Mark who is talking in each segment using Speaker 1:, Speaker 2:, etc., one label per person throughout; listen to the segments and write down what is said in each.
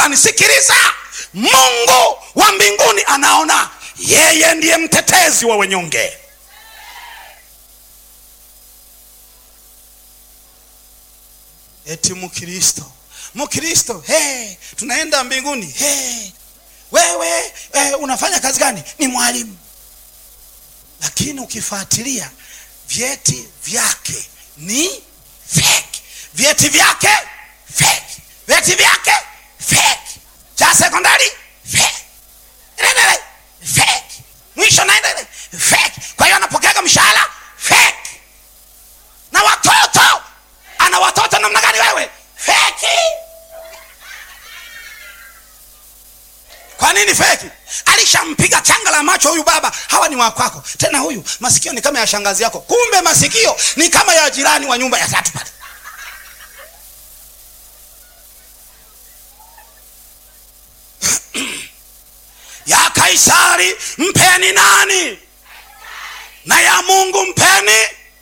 Speaker 1: anisikiliza mungu wa mbinguni anaona yeye ndiye mtetezi wa wenyonge eti mkristo mkristo hey, tunaenda mbinguni hey, wewe eh, unafanya kazi gani ni mwalimu lakini ukifuatilia vyeti vyake ni fake vyeti vyake fake vyeti vyake fake cha sekondari fake Endelea, fake mwisho naenda fake kwa hiyo anapokeaga mshahara fake na watoto ana watoto namna gani wewe feki kwa nini feki alishampiga changa la macho huyu baba hawa ni wakwako tena huyu masikio ni kama ya shangazi yako kumbe masikio ni kama ya jirani wa nyumba ya tatu pale ya kaisari mpeni nani na ya mungu mpeni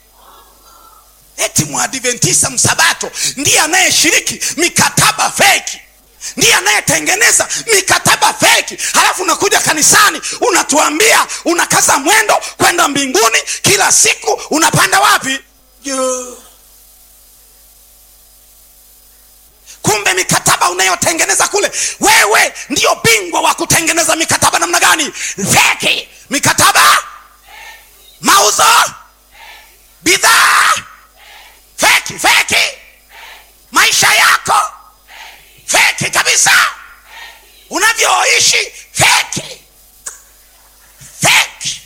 Speaker 1: eti mwadventisa msabato ndiye anayeshiriki mikataba feki ndiye anayetengeneza mikataba feki halafu unakuja kanisani unatuambia unakaza mwendo kwenda mbinguni kila siku unapanda wapi Juu. kumbe mikataba unayotengeneza kule wewe ndiyo bingwa wa kutengeneza mikataba namna gani feki mikataba mauzo bidhaa feki feki maisha yako feki kabisa unavyoishi feki feki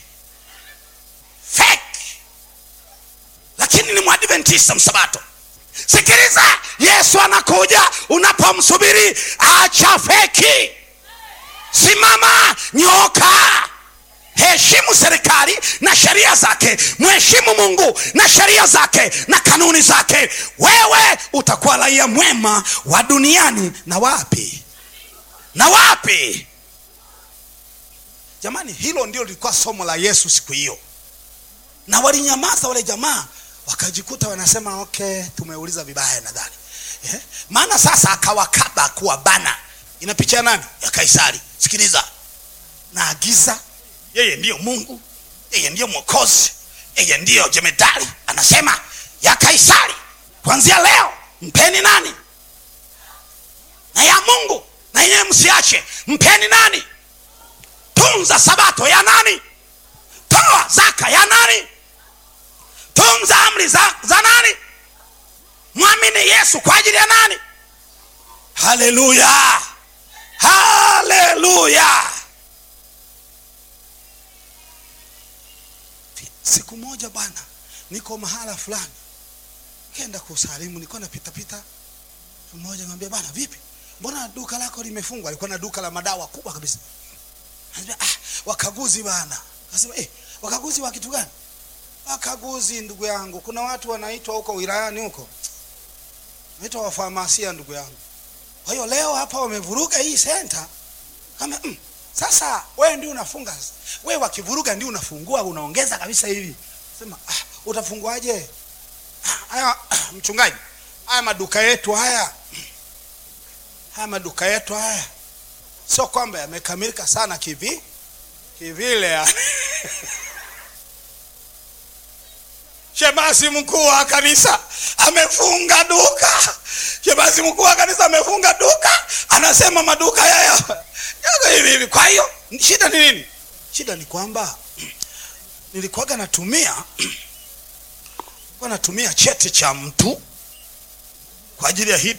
Speaker 1: feki lakini ni mwadventista msabato sikiliza yesu anakuja unapomsubiri acha feki simama nyoka heshimu serikali na sheria zake mheshimu mungu na sheria zake na kanuni zake wewe utakuwa raia mwema wa duniani na wapi na wapi jamani hilo ndio lilikuwa somo la yesu siku hiyo na walinyamaza wale jamaa wakajikuta wanasema okay tumeuliza vibaya nadhani eh? maana sasa akawakaba kuwa bana ina picha ya nani ya kaisari sikiliza naagiza yeye ndiyo mungu yeye ndiyo mwokozi yeye ndiyo jemedari anasema ya kaisari kuanzia leo mpeni nani na ya mungu na yenyewe msiache mpeni nani tunza sabato ya nani toa zaka ya nani tunza amri za, za nani mwamini yesu kwa ajili ya nani haleluya haleluya siku moja bwana niko mahala fulani kenda kusalimu nilikuwa napitapita siku moja ngambia bwana vipi mbona duka lako limefungwa alikuwa na duka la madawa kubwa kabisa Anambia, ah, wakaguzi bwana kasema eh, wakaguzi wa kitu gani wakaguzi ndugu yangu kuna watu wanaitwa huko wilayani huko naitwa wafamasia ndugu yangu kwa hiyo leo hapa wamevuruga hii senta kama mm, sasa wewe ndio unafunga wewe wakivuruga ndio unafungua unaongeza kabisa hivi sema ah, utafunguaje ah, haya mchungaji haya maduka yetu haya haya maduka yetu haya sio kwamba yamekamilika sana kivi kivile yani. shemasi mkuu wa kanisa amefunga duka shemasi mkuu wa kanisa amefunga duka anasema maduka haya yako hivi hivi kwa hiyo shida ni nini shida ni kwamba nilikuwaga natumia nilikuwa natumia cheti cha mtu kwa ajili ya hii